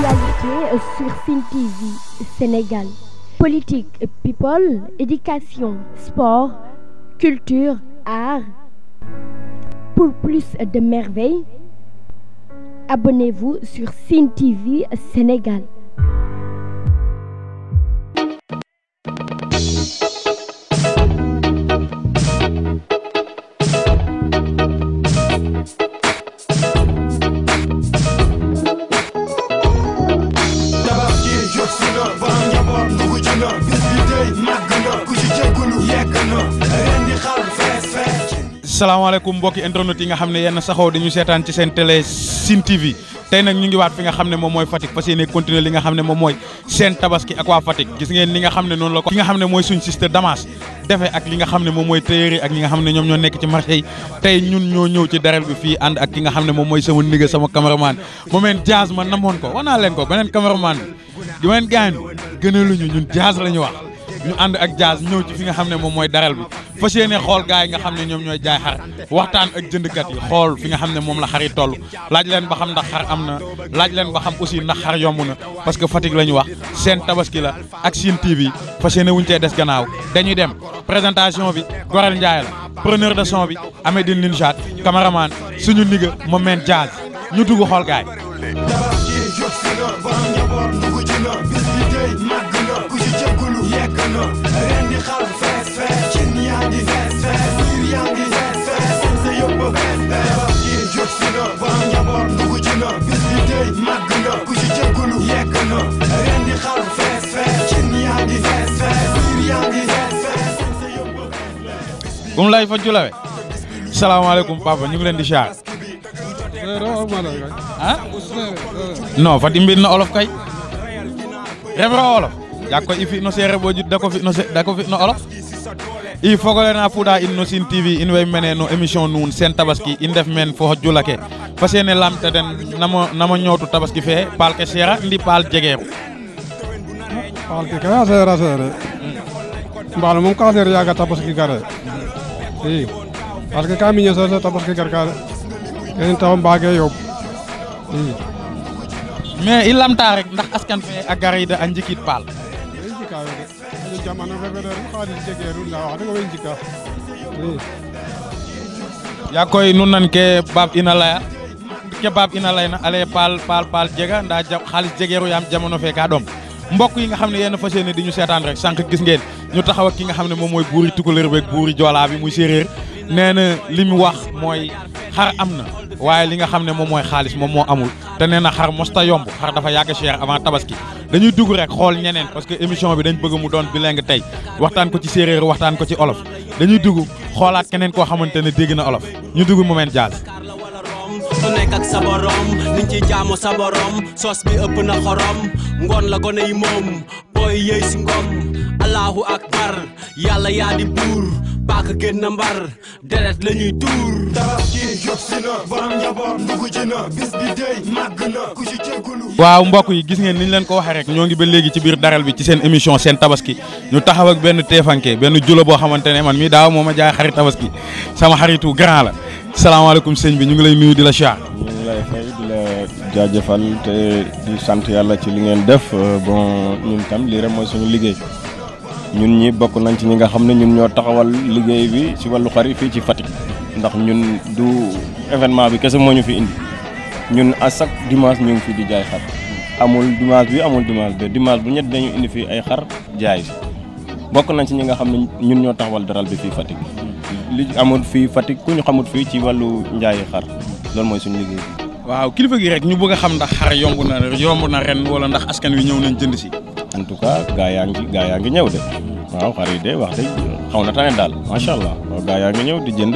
Actualité sur Cine TV Sénégal. Politique, people, éducation, sport, culture, art. Pour plus de merveilles, abonnez-vous sur Cine TV Sénégal. tabaski jot si na borom njaboot dugg ci na bis bi tey màgg na ku ci jéggulu yegg na ren di xal fees fees salaamaaleykum mbokki internet yi nga xam ne yenn saxoo dañu seetaan ci seen télé Sine TV tey nag ñu ngi waat fi nga xam ne moom mooy Fatick fas yéene continuer li nga xam ne moom mooy seen tabaski ak waa Fatick gis ngeen li nga xam ne noonu la ko ki nga xam ne mooy suñ sister Damas defe ak li nga xam ne moom mooy téere ak ñi nga xam ne ñoom ñoo nekk ci marché yi tey ñun ñoo ñëw ci daral bi fii ànd ak ki nga xam ne moom mooy sama nigga sama cameraman mu meen jazz man namoon ko wanaa leen ko beneen cameraman bi di meen gaañ gënaluñu ñun jazz la ñu wax ñu ànd ak jazz ñëw ci fi nga xam ne moom mooy daral bi fas yéene xool gars yi nga xam ne ñoom ñooy jaay xar waxtaan ak jëndkat yi xool fi nga xam ne moom la xar yi toll laaj leen ba xam ndax xar am na laaj leen ba xam aussi ndax xar yomb na parce que Fatick la ñu wax seen tabaski la ak Sine TV fas yéene wuñ cee des gannaaw dañuy dem présentation bi Gorel Ndiaye la preneur de son bi Amédine Linchat cameraman suñu niga moom meen jazz ñu dugg xool gars yi tabaski jot si na borom njaboot dugg ci na bis bi tey màgg na ku ci jéggulu yegg na ren di xal fees fees cin yaa ngi fees fees biir yaa ngi fees fees seen sa yëpp fees fees tabaski jot si na borom njaboot dugg ci na bis bi tey màgg na ku ci jéggulu yegg na ren di xal fees fees cin yaa ngi fees fees biir yaa ngi fees fees seen sa yëpp fees fees bu mu lay fa julawe salaamaaleykum papa ñu ngi leen di char ah non fati mbir na olof kay refra olof yak koy i fi no seereer bo jud dako fi no se- dako fi no olof i fogole na fuɗa in no Sine TV in way mene no émission nuun sen tabaski i ndef men fo jula ke fas yéene lamta den namo namo ñootu tabaski fe paal ke seera ndi paal jegeeru paal ke kaya seera seere mbaalo moom ka seer yaaga tabaski gare i parce que ka miño soose tabaski gar ka de kene tax mbaage yoob i mais i lamta rek ndax askan fe a garida a njikit paal way njikaayo de ajo jamano fe federu xaalis jegeeru ndaa wax dëgg way njika i yaa koy nu nan ke baab ina laya ke baab ina layna ale paal paal paal jega ndaa ja- xaalis jegeeru yaam jamono fe ka ɗom mbokk yi nga xam ne yéen fas yéene di ñu seetaan rek sànq gis ngeen ñu taxaw ak ki nga xam ne moom mooy buuri tukulër beeg buuri joolaa bi muy séeréer nee na li mu wax mooy xar am na waaye li nga xam ne moom mooy xaalis moom moo amul te nee na xar mosta yomb xar dafa yàgg cher avant tabaski dañuy dugg rek xool ñeneen parce que émission bi dañ bëgg mu doon bilingue tey waxtaan ko ci séeréer waxtaan ko ci olof dañuy dugg xoolaat keneen koo xamante ne dégg na olof ñu dugg moment jazz la wala rom su nekk ak sa borom niñ ci jaamu sa borom sos bi ëpp na xorom ngoon la gone yi moom booy yëy si ngom allahu akbar yàlla yaa di buur baak gën na mbar deret la ñuy tuur tabaski jot si na borom njaboot dugg ci na bis bi tey màgg na ku ci jéggulu waaw mbokk yi gis ngeen ni ñu leen ko waxee rek ñoo ngi ba léegi ci biir daral bi ci seen émission seen tabaski ñu taxaw ak benn teefanke benn julo boo xamante ne man mii daaw moo ma jaay xarit tabaski sama xaritu grand la salaamaaleykum sëñ bi ñu ngi lay nuyu di la char ñu ngi lay fay di la jaajëfal te di sant yàlla ci li ngeen def euh, bon ñun tam lii rek mooy suñu liggéey ñun ñi bokk nañ ci ñi nga xam ne ñun ñoo taxawal liggéey bi ci wàllu xar yi fii ci Fatick ndax ñun du événement bi kese moo ñu fi indi ñun à chaque dimanche ñu ngi fi di jaay xar amul dimanche bi amul dimanche bi dimanche bu ñett dañu indi fii ay xar jaay si bokk nañ ci ñi nga xam ne ñun ñoo taxawal daral bi fii Fatick li amul fii Fatick ku ñu xamut fii ci wàllu njaayi xar loolu mooy suñu liggéey bi waaw kilifa gi rek ñu bëgg a xam ndax xar yomb na yomb na ren wala ndax askan wi ñëw nañ jënd si en tout cas gaa yaa ngi gaa yaa ngi ñëw de waaw xar yi de wax dëgg xaw na tane daal macha allah waaw gaa yaa ngi ñëw di jënd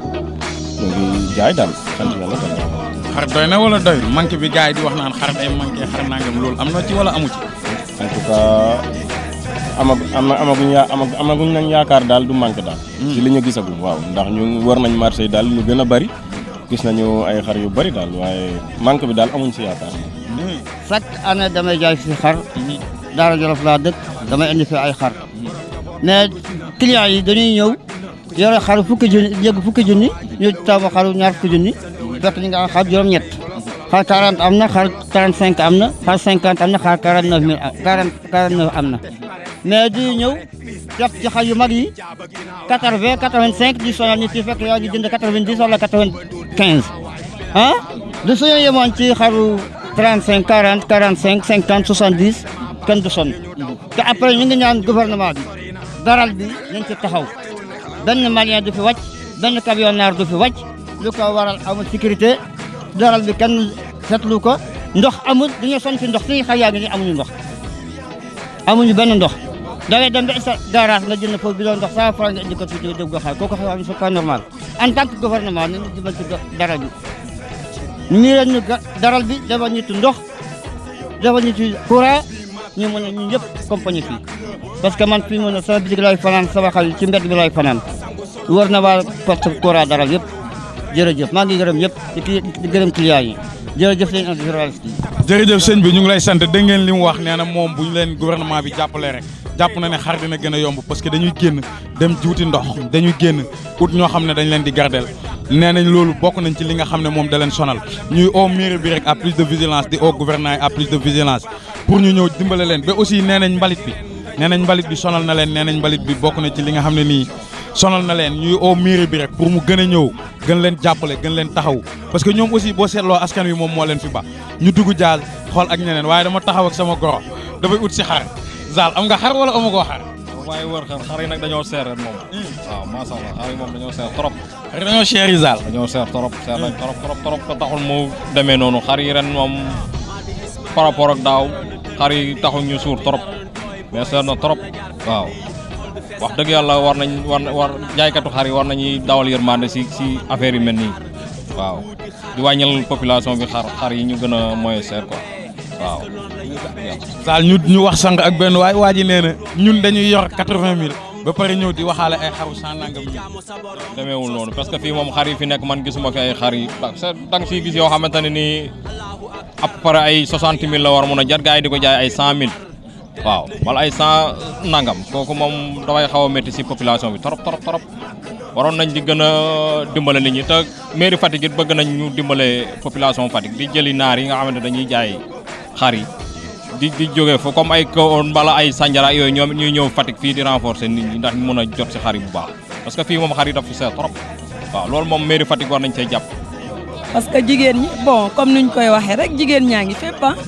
ñu ngi jaay daal sant yàlla daal. xar doy na wala doy manqué bi gars yi di wax naan xar day manqué xar nangam loolu am na ci wala amu ci en tout cas amag ama amaguñ yaa amag amaguñ nañ yaakaar daal du manqué daal. ci li ñu gisagum waaw ndax ñu war nañ marché yi daal ñu gën a bari gis nañu ay xar yu bari daal waaye manque bi daal amuñ si yaakaar. chaque année damay jaay fi xar Daara Jolof laa dëkk damay indi fi ay xar mais clients yi dañuy ñëw yore xaru fukki junni jégg fukki junni ñu taamu xaru ñaar fukki junni fekk ñu nga am xar juróom-ñett xar 40 am na xar 35 am na xar 50 am na xar 49 mille 40 49 am na mais di ñëw jàpp ci xar yu mag yi 80 85 di sonal nit yi fekk yaa ngi jënd 90 wala 95 ah du suñu yemoon ci xaru 35 40 45 50 70 kenn du sonn te après ñu ngi ñaan gouvernement bi daral bi nañ ci taxaw benn malien du fi wàcc benn camionneur du fi wàcc lu ko waral amul sécurité daral bi kenn seetlu ko ndox amul dañoo sonn ci ndox suñu xar yaa ngi ni amuñu ndox amuñu benn ndox da ngay dem ba sa garage nga jënd foofu bi doon ndox cent franc nga indi ko fii dégg nga xaar kooku xam c'est pas normal en tant que gouvernement nañu jubal ci daral bi nii leen ñu daral bi defal ñu ci ndox defal ñu ci courant ñu mën a ñu ñëpp compagnie fii parce que man fii mu ne sama bitig lay fanaan sama xal ci mbedd bi lay fanaan war na waa poste courant daral yëpp jërëjëf maa ngi gërëm ñëpp di gërëm client yi jërëjëf seen journaliste yi jërëjëf sëñ bi ñu ngi lay sant dégg ngeen li mu wax nee na moom bu ñu leen gouvernement bi jàppalee rek jàpp na ne xar dina gën a yomb parce que dañuy génn dem juuti ndox dañuy génn ut ñoo xam ne dañ leen di gardel nee nañ loolu bokk nañ ci li nga xam ne moom da leen sonal ñuy au mairie bi rek à plus de vigilance di au gouvernement yi à plus de vigilance pour ñu ñëw dimbale leen ba aussi nee nañ mbalit bi nee nañ mbalit bi sonal na leen nee nañ mbalit bi bokk na ci li nga xam ne nii sonal na leen ñuy au mairie bi rek pour mu gën a ñëw gën leen jàppale gën leen taxaw parce que ñoom aussi boo seetloo askan wi moom moo leen fi ba ñu dugg jaal xool ak ñeneen waaye dama taxaw ak sama goro dafay ut si xar zaal am nga xar wala amu koo xar waaye wër xar xar yi nag dañoo seer ren moom waaw macha allah xar yi moom dañoo seer trop xar dañoo cher yi zaal dañoo seer trop seer nañ trop trop trop te taxul mu demee noonu xar yi ren moom par rapport ak daaw xar yi taxul ñu suur trop mais seer na trop waaw wax dëgg yàlla war nañ war war jaaykatu xar yi war nañuy dawal yërmande si si affaire yu mel nii waaw di wàññil population bi xar xar yi ñu gën a moyen seer quoi waaw Saal ñu ñu wax sànq ak benn waay waa ji nee na ñun dañuy yor quatre-vingt mille ba pare ñëw di waxaale ay xaru cent nangam mille. demeewul noonu parce que fii moom xar yi fi nekk man gisuma fi ay xar yi da nga fii gis yoo xamante ne nii à peu près ay soixante mille la war mun a jar gars yi di ko jaay ay cent mille waaw wala ay cent nangam kooku moom dafay xaw a métti si population bi trop trop trop waroon nañ di gën a dimbale nit ñi te mairie Fatick it bëgg nañ ñu dimbale population Fatick di jëli naar yi nga xamante dañuy jaay xar yi di di jógee fa comme ay kawoon mbala ay sanjara yooyu ñoom ñuy ñëw Fatick fii di renforcer nit ñi ndax ñu mën a jot si xar yi bu baax parce que fii moom xar yi daf fi seer trop waaw loolu moom mairie Fatick war nañ see jàpp. parce que jigéen ñi bon comme nuñ koy waxee rek jigéen ñaa ngi fépp ah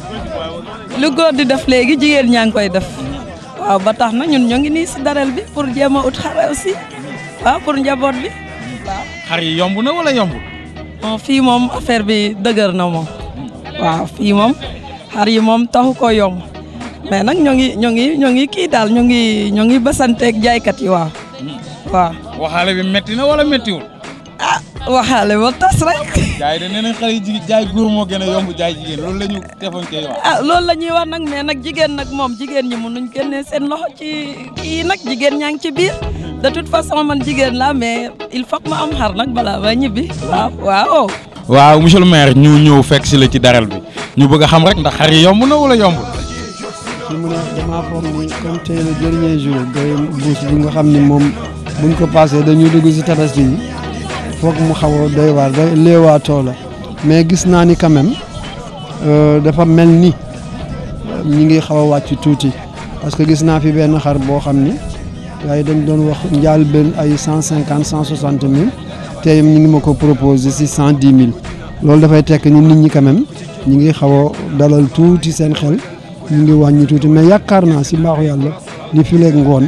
lu góor di def léegi jigéen ñaa ngi koy def waaw ba tax na ñun ñoo ngi nii si daral bi pour jéem a ut xar aussi waaw pour njaboot bi waaw. xar yi yomb na wala yombul. bon fii moom affaire bi dëgër na moom waaw fii moom xar yi moom taxu ko yomb mais nag ñoo ngi ñoo ngi ñoo ngi kii daal ñoo ngi ñoo ngi basanteeg jaaykat yi waaw waaw. waxaale bi métti na wala méttiwul. ah waxaale ba tas rek. jaay de nee nañ xale yi jigéen jaay góor moo gën a yomb jaay jigéen loolu la ñu defoon koy wax. ah loolu la ñuy wax nag mais nag jigéen nag moom jigéen ñi mënuñ génnee seen loxo ci kii nag jigéen ñaa ngi ci biir de toute façon man jigéen la mais il faut que ma am xar nag balaa ba ñibbi waaw waaw. waaw monsieur le maire ñu ñëw fekk si la ci daral bi ñu bëgg a xam rek ndax xar yi yomb na wala yombul. fi mu ne damaa foog ni comme tey le dernier jour day buus bi nga xam ni moom buñ ko passé dañuy dugg si tabaski yi foog mu xaw a doy waar day léewaatoo la mais gis naa ni quand même dafa mel ni ñi ngi xaw a wàcc tuuti parce que gis naa fi benn xar boo xam ni waaye dañ doon wax njaal benn ay cent cinquante cent soixante mille tey ñu ngi ma ko proposé si cent dix mille loolu dafay tekk ni nit ñi quand même ñi ngi xaw a dalal tuuti seen xel ñu ngi wàññi tuuti mais yaakaar naa si mbaaxu yàlla ni fileeg ngoon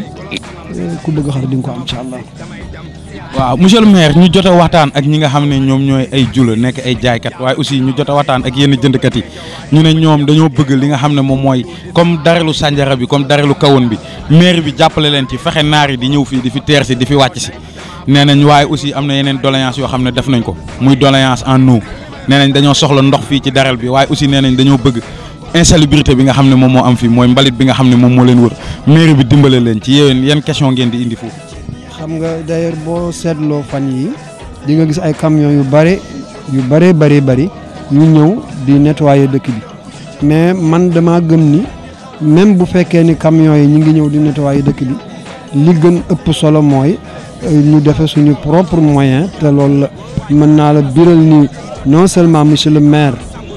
ku bëgg xar di nga ko am incha allah. waaw monsieur le maire ñu jot a waxtaan ak ñi nga xam ne ñoom ñooy ay jula nekk ay jaaykat waaye aussi ñu jot a waxtaan ak yenn jëndkat yi ñu ne ñoom dañoo bëgg li nga xam ne moom mooy comme darelu sànjara bi comme darelu kawoon bi maire bi jàppale leen ci fexe naar yi di ñëw fii di fi teer si di fi wàcc si nee nañ waaye aussi am na yeneen doléance yoo xam ne def nañ ko muy doléance en eau nee nañ dañoo soxla ndox fii ci daral bi waaye aussi nee nañ dañoo bëgg insalubrité bi nga xam ne moom moo am fii mooy mbalit bi nga xam ne moom moo leen wër maire bi dimbale leen ci yéen yan question ngeen di indi foofu xam nga d'ailleurs boo seetloo fan yi di nga gis ay camions yu bare yu bare bari bari yu ñëw di nettoyer dëkk bi mais man dama gëm ni même bu fekkee ni camions yi ñu ngi ñëw di nettoyer dëkk bi li gën ëpp solo mooy ñu defe suñu propre moyen te loolu la mën naa la biral ni non seulement monsieur le maire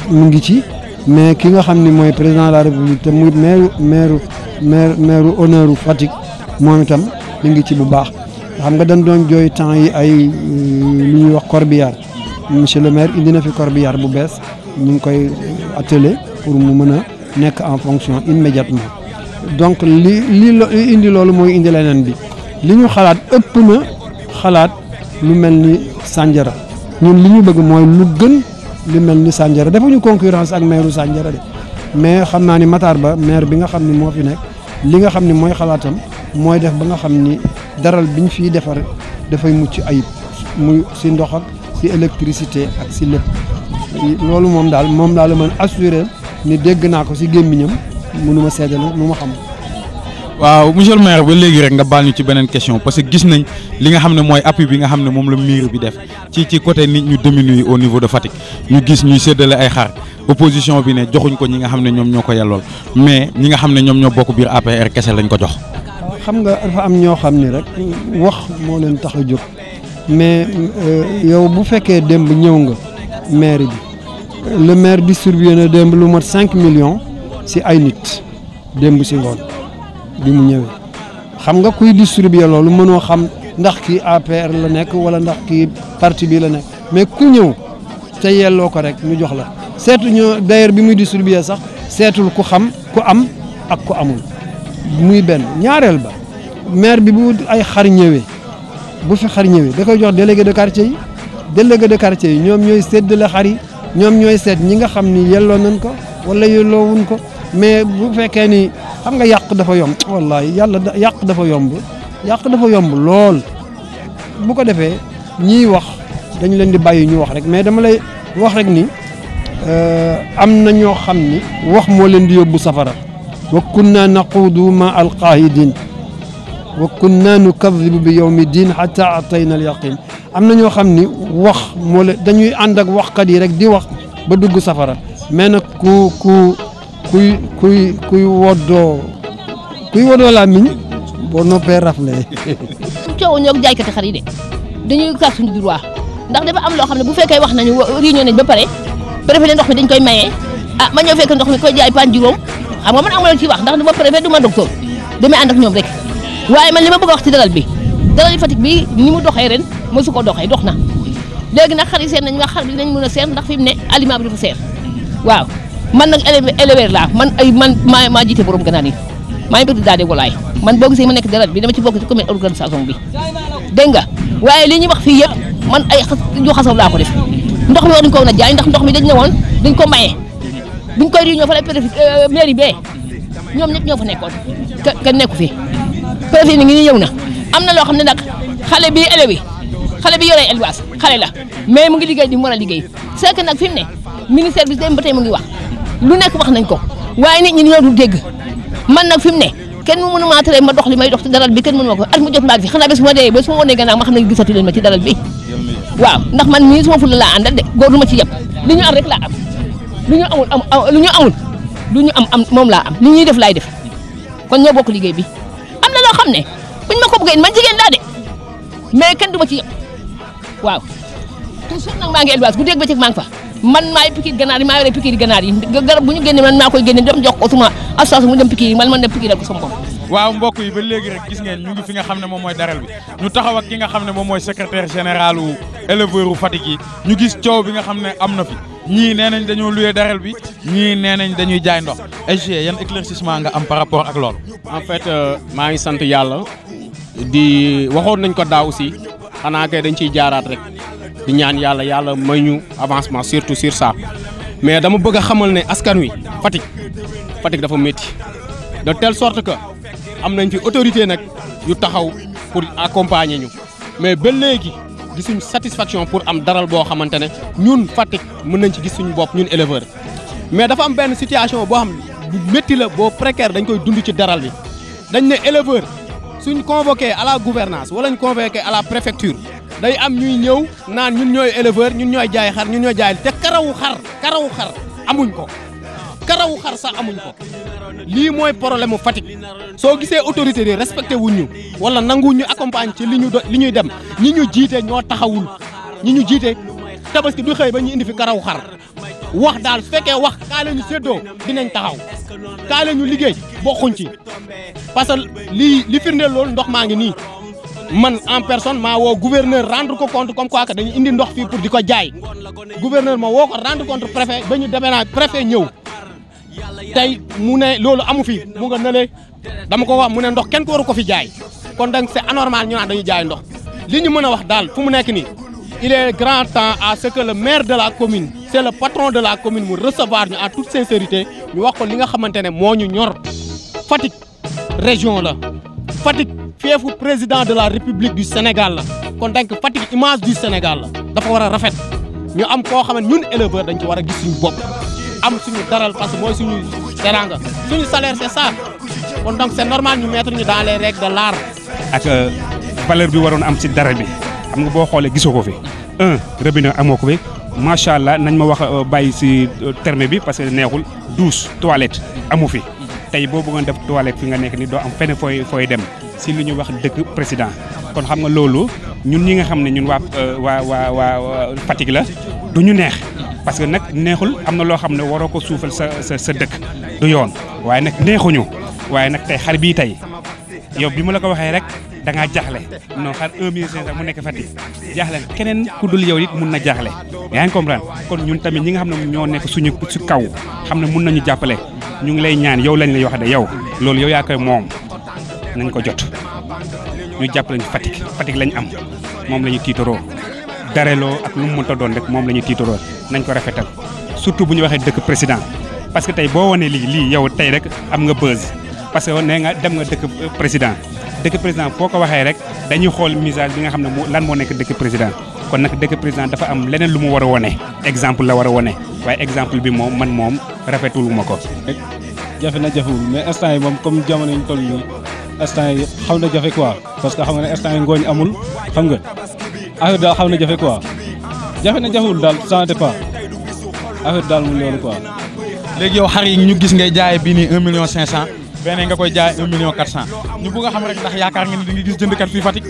mu ngi ci mais ki nga xam ni mooy président de la république te muy maire maire maire maire honneur u Fatick moom itam mi ngi ci bu baax xam nga dañ doon jooy temps yi ay lu ñuy wax corbillard monsieur le maire indi na fi corbillard bu bees ñu ngi koy attelé pour mu mën a nekk en fonction immédiatement donc li li lo- li indi loolu mooy indi leneen bi li ñu xalaat ëpp na xalaat lu mel ni Sandiara ñun li ñu bëgg mooy lu gën lu mel ni Sandiara defuñu concurrence ak maire Sandiara de mais xam naa ni Matar Ba maire bi nga xam ni moo fi nekk li nga xam ni mooy xalaatam mooy def ba nga xam ni daral biñ fiy defar dafay mucc ayib muy si ndox ak si électricité ak si lépp loolu moom daal moom daal la mën assuré ni dégg naa ko si gémmiñam mënuma seddale lu ma xam waaw monsieur le maire ba léegi rek nga baal ñu ci beneen question parce que gis nañ li nga xam ne mooy appui bi nga xam ne moom la mairie bi def ci ci côté nit ñu diminué au niveau de Fatick ñu gis ñuy séddale ay xar opposition bi ne joxuñ ko ñi nga xam ne ñoom ñoo ko yellool mais ñi nga xam ne ñoom ñoo bokk biir APR kese lañ ko jox. xam nga dafa am ñoo xam ni rek wax moo leen tax a jóg mais yow bu fekkee démb ñëw nga maire bi le maire distribué na démb lu mat 5 millions si ay nit démb si ngoon bi mu ñëwee xam nga kuy distribuer loolu mënoo xam ndax kii APR la nekk wala ndax kii parti bi la nekk mais ku ñëw te yelloo ko rek ñu jox la seetu ñu d'ailleurs bi muy distribuer sax seetul ku xam ku am ak ku amul muy benn ñaareel ba maire bi bu ay xar ñëwee bu fi xar ñëwee da koy jox délégué de quartier yi délégué de quartier yi ñoom ñooy séddale xar yi ñoom ñooy seet ñi nga xam ni yelloo nañ ko wala yelloowuñ ko mais bu fekkee ni xam nga yàq dafa yomb wallahi yàlla da yàq dafa yomb yàq dafa yomb lool bu ko defee ñiy wax dañu leen di bàyyi ñu wax rek mais dama lay wax rek ni am na ñoo xam ni wax moo leen di yóbbu safara wa kunna naquudu ma alqaahidin wa kunna nukadibu bi yawmi din xata atayna alyaqin am na ñoo xam ni wax moo leen dañuy ànd ak waxkat yi rek di wax ba dugg safara mais nag ku ku kuy kuy kuy woddoo kuy woddoo làmmiñ boo noppee rafle coow ñoo jaaykati xar yi de dañuy kar suñu droit ndax dafa am loo xam ne bu fekkee wax nañu réunion nañ ba pare préfet ne ndox mi dañ koy maye ah ma ñëw fekk ndox mi koy jaay pan juróom xam nga man amul ci wax ndax du ma préfet du ma docteur damay ànd ak ñoom rek waaye man li ma bëgg a wax ci dalal bi dalal yi Fatick bi ni mu doxee ren mosu ko doxee dox na léegi nag xar yi seer nañ nga xar bi dinañ mën a seer ndax fi mu ne aliment bi dafa seer waaw man nag éleveur laa man ay man maa maa jiite borom ganaar yi maa ngi bëgg daal di walaay man boo gisee ma nekk dalal bi dama ci bokk ci commune organisation bi dégg nga waaye li ñuy wax fii yëpp man ay xas yu xasaw laa ko def ndox mi war nañu ko woon a jaay ndax ndox mi dañ ne woon dañ ko maye buñ koy réunion fa la préfet mairie bee ñoom ñëpp ñoo fa nekkoon ke kenn nekku fi préfet ni ngi ñëw na am na loo xam ne nag xale bi élève yi xale bi yoree élevage xale la mais mu ngi liggéey di mu war a liggéey c'est que nag fi mu ne ministère bi dem ba tey mu ngi wax lu nekk wax nañ ko waaye nit ñi ñoo dul dégg man nag fi mu ne kenn mu mënu maa tere ma dox li may dox ci daral bi kenn mënu ma ko at mu jot maag fi xanaa bés bu ma dee bés bu ma wonee gannaaw ma xam ne gisatu leen ma ci daral bi waaw ndax man mii suma fulla laa àndal de góor du ma ci yem li ñu am rek laa am lu ñu amul am lu ñu amul lu ñu am am moom laa am li ñuy def laay def kon ñoo bokk liggéey bi am na loo xam ne buñ ma ko bëggee man jigéen laa de mais kenn du ma ci yem waaw toujours nag maa ngi élevage bu dégg ba ci maa ngi fa man maay pikiir ganaar yi maa yore pikiir ganaar yi garab bu ñu génne man maa koy génne dem jox ko suma association mu dem pikiir yi man man dem pikiiral ko sama bopp waaw mbokk yi ba léegi rek gis ngeen ñu ngi fi nga xam ne moom mooy daral bi ñu taxaw ak ki nga xam ne moom mooy secrétaire général u éleveur u Fatick yi ñu gis coow bi nga xam ne am na fi ñii nee nañ dañoo loué daral bi ñii nee nañ dañuy jaay ndox SG yan éclaircissement nga am par rapport ak loolu en fait maa ngi sant yàlla di waxoon nañ ko daaw aussi xanaa kay dañ ciy jaaraat rek di ñaan yàlla yàlla may ñu avancement surtout sur ça mais dama bëgg a xamal ne askan wi Fatick Fatick dafa métti de telle sorte que am nañ fi autorité nag yu taxaw pour accompagner ñu mais ba léegi gisuñ satisfaction pour am daral boo xamante ne ñun Fatick mën nañ ci gis suñu bopp ñun éleveur mais dafa am benn situation boo xam bu métti la boo précaire dañ koy dund ci daral bi dañ ne éleveur suñ convoqué à la gouvernance wala ñu convoqué à la préfecture day am ñuy ñëw naan ñun ñooy éleveur ñun ñooy jaay xar ñun ñooy jaay te karawu xar karawu xar amuñ ko karawu xar sax amuñ ko lii mooy problème mu Fatick soo gisee autorité yi respecté wuñ ñu wala nanguwuñ ñu accompagne ci li ñu do li ñuy dem ñi ñu jiite ñoo taxawul ñi ñu jiite tabaski du xëy ba ñu indi fi karawu xar wax daal su fekkee wax kaay la ñu séddoo dinañ taxaw kaay la ñu liggéey bokkuñ ci parce que lii li firndeel loolu ndox maa ngi nii man en personne maa woo gouverneur rendre ko compte comme quoi que dañu indi ndox fii pour di ko jaay gouverneur ma woo ko rendre compte préfet ba ñu demee naa préfet ñëw tey mu ne loolu amu fi mu nga nële dama ko wax mu ne ndox kenn ko waru ko fi jaay kon donc c'est anormal ñu naan dañuy jaay ndox li ñu mën a wax daal fu mu nekk nii il est grand temps à ce que le maire de la commune c'est le patron de la commune mu recevoir ñu en toute sincérité ñu wax ko li nga xamante ne moo ñu ñor Fatick région la Fatick fiefu président de la République du Sénégal la kon donc Fatick image du Sénégal la dafa war a rafet ñu am koo xam ne ñun éleveur dañ ci war a gis suñu bopp am suñu daral parce que mooy suñu teranga suñu salaire c'est ça kon donc c'est normal ñu mettre ñu dans les règles de l'art ak valeur bi waroon am si dara bi xam nga boo xoolee gisoo ko fi un robinet amoo ko fi macha allah nañ ma wax bàyyi si terme bi parce que neexul douche toilette amu fi tey boo bëggoon def toilette fi nga nekk ni doo am fenn fooy fooy dem si li ñuy wax dëkk président kon xam nga loolu ñun ñi nga xam ne ñun waa waa waa waa Fatick la du ñu neex parce que nag neexul am na loo xam ne waroo ko suufal sa sa sa dëkk du yoon waaye nag neexuñu waaye nag tey xar bii tey yow bi ma la ko waxee rek da ngaa jaaxle non xar 1 million 500 mu nekk Fatick jaaxle keneen ku dul yow it mun na jaaxle yaa ngi comprendre kon ñun tamit ñi nga xam ne ñoo nekk suñu su kaw xam ne mun nañu jàppale ñu ngi lay ñaan yow lañ lay wax de yow loolu yow yaa koy moom nañ ko jot ñu jàppale ñu Fatick Fatick lañ am moom la ñu tiitaroo dareloo ak lu mu mënta doon rek moom la ñu tiitaroo nañ ko rafetal surtout bu ñu waxee dëkk président parce que tey boo wanee lii lii yow tey rek am nga buzz parce que nee nga dem nga dëkk président dëkk président foo ko waxee rek dañuy xool message bi nga xam ne moo lan moo nekk dëkk président kon nag dëkk président dafa am leneen lu mu war a wone exemple la war a wone waaye exemple bi moom man moom rafetul ma ko. jafe na jafewul mais instant yi moom comme jamono yi ñu toll nii instant yi xaw na jafe quoi parce que xam nga ne instant yi ngooñ amul xam nga affaire daal xaw na jafe quoi jafe na jafewul daal ça dépend affaire daal mu loolu quoi. léegi yow xar yi ñu gis ngay jaayee bii nii 1 million 500 beneen nga koy jaayee 1 million 400 ñu bëgg a xam rek ndax yaakaar nga ni di nga gis jëndkat fii Fatick.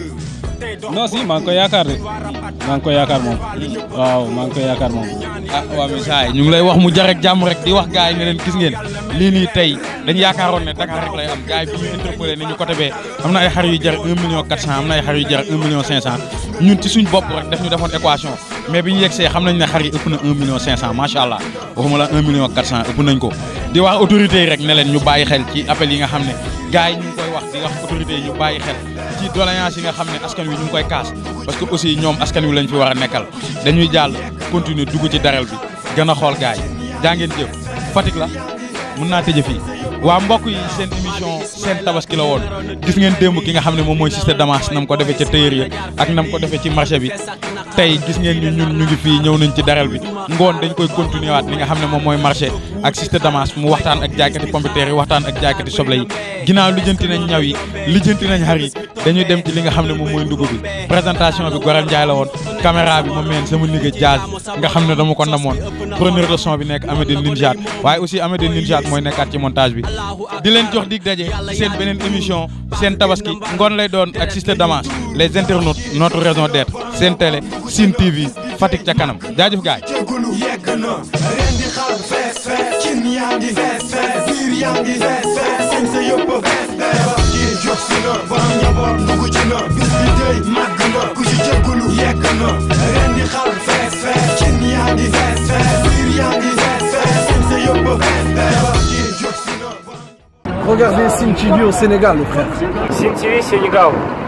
non si maa ngi koy yaakaar de maa ngi koy yaakaar moom waaw maa ngi koy yaakaar moom. ah waa mais saa yi ñu ngi lay wax mu jar ak jàmm rek di wax gars yi ne leen gis ngeen lii nii tey dañu yaakaaroon ne Dakar rek lay am gars yi bi ñu interpellé ne ñu côté bee am na ay xar yu jar 1 million 400 am na ay xar yu jar 1 million 500 ñun ci suñ bopp rek def ñu defoon équation mais bi ñu yegsee xam nañ ne xar yi ëpp na 1 million 500 macha allah waxuma la 1 million 400 ëpp nañ ko di wax autorités yi rek ne leen ñu bàyyi xel ci appel yi nga xam ne gars yi ñu ngi koy wax di wax autorités yi ñu bàyyi xel ci doléance yi nga xam ne askan wi ñu ngi koy kaas parce que aussi ñoom askan wi lañ fi war a nekkal dañuy jàll continuer dugg ci daral bi gën a xool gars yi jaa ngeen jëf Fatick la mun naa tëje fii waa mbokk yi seen émission seen tabaski la woon gis ngeen démb ki nga xam ne moom mooy Cissé Damas nam ko defee ca tailleur ya ak nam ko defee ci marché bi tey gis ngeen ñu ñun ñu ngi fii ñëw nañ ci daral bi ngoon dañ koy continuer waat li nga xam ne moom mooy marché ak Cissé Damas mu waxtaan ak jaaykati pompiteer yi waxtaan ak jaaykati soble yi ginnaaw lijjanti nañ ñaw yi lijjanti nañ xar yi dañuy dem ci li nga xam ne moom mooy ndugg bi présentation bi Gorel Ndiaye la woon caméra bi ma meen sama nigga Jazz nga xam ne dama ko namoon preneur de son bi nekk Amédine Ninjat waaye aussi Amédine Ninjat mooy nekkaat ci montage bi di leen jox dig daje ci seen beneen émission seen tabaski ngoon lay doon ak Cissé Damas les internautes notre raison d'être seen télé Sine TV Fatick ca kanam jaajëf gaay jégalu yegg na ren di xal fees fees cin yaa ngi fees fees biir yaa ngi fees fees sañ sa yëpp fees fees wax ji jóg si na borom njaboot dugg ci na bis bi tey màgg na ku ci jégalu yegg na ren di xal fees fees cin yaa ngi fees fees biir yaa ngi fees fees sañ sa yëpp fees fees wax ji jóg si na Regardez Sim TV au Sénégal, le frère. Sim TV Sénégal.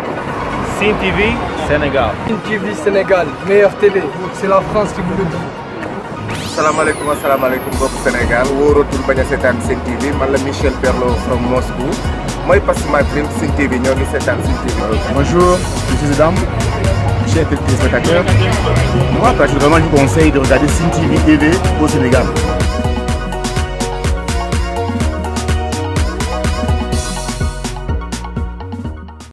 Sim TV Sénégal. Sim TV Sénégal, meilleure télé. C'est la France qui vous le dit. salaamaaleykum asalaamaaleykum mbokk Sénégal wóoratul bañ a seetaan Sen TV man la Michel Perlo from Moscou mooy pass my dream Sen TV ñoo ngi seetaan Sen TV. Bonjour, je suis Zedam, chef téléspectateur. Moi, personnellement, je vous conseille de regarder Sin TV TV au Sénégal.